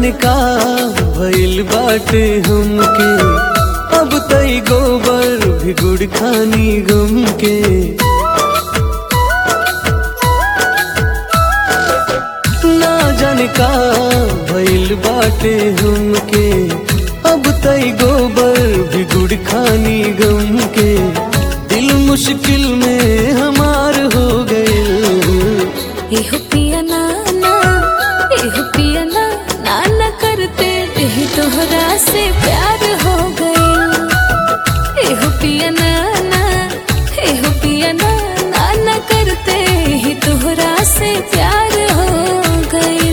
जाने का भइल बाटे हमके अब तई गोबर भी गुड़ खानी गम के ना जाने का भइल बाटे हमके अब तई गोबर भी गुड़ खानी गम के दिल मुश्किल में हमार हो गए एहो पिया नाना एहो पिया ना नाना करते यही तोहरा से प्यार हो गए एहो पिया नाना एहो पिया ना नाना करते यही तोहरा से प्यार हो गए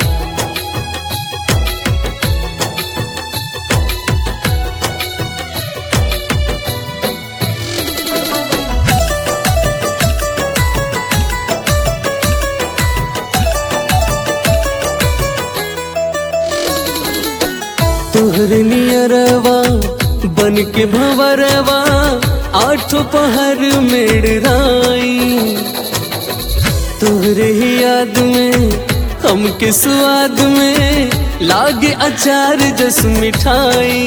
तोहरे नियरवा बन के भंवरवा आठों पहर मेड़राई तोहरे ही याद में हमके स्वाद में लागे अचार जस मिठाई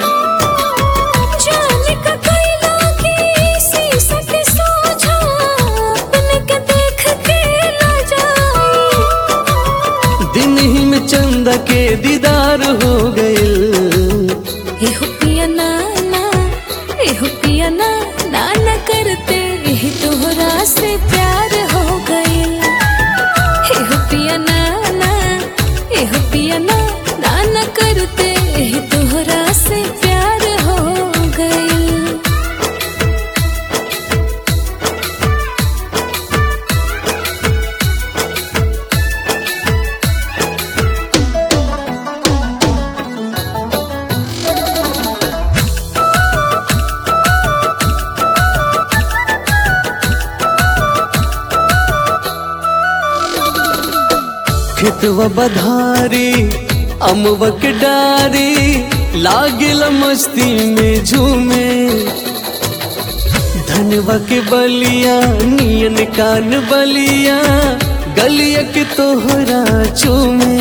जाने का कोई लागे शीशा के सोझा अपने के देख के ना जाए दिन ही में चंदा के दीदार हो गए एहो पिया नाना एहो पिया ना नाना करते यही तोहरा से प्यार हो गए एहो पिया नाना एहो पिया ना नाना करते यही तोहरा से प्यार हो गए खेतवा बधारी अमवा के डारी लागिल मस्ती में झूमे धनवा के बलिया नियन कान बलिया गलिया के तोहरा चूमे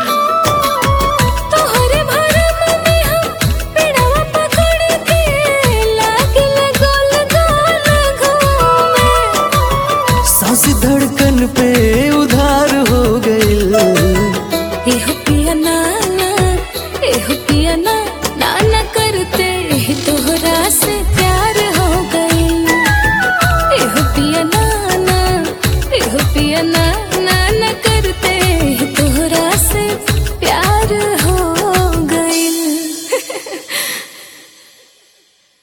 तोहरे भरम में हम पेड़वा पकड़ के लागिल गोल गोल घूमे सांस धड़कन पे उधार हो गए एहो पिया नाना एहो पिया ना नाना करते यही तोहरा से प्यार हो गए एहो पिया नाना एहो पिया ना नाना करते यही तोहरा से प्यार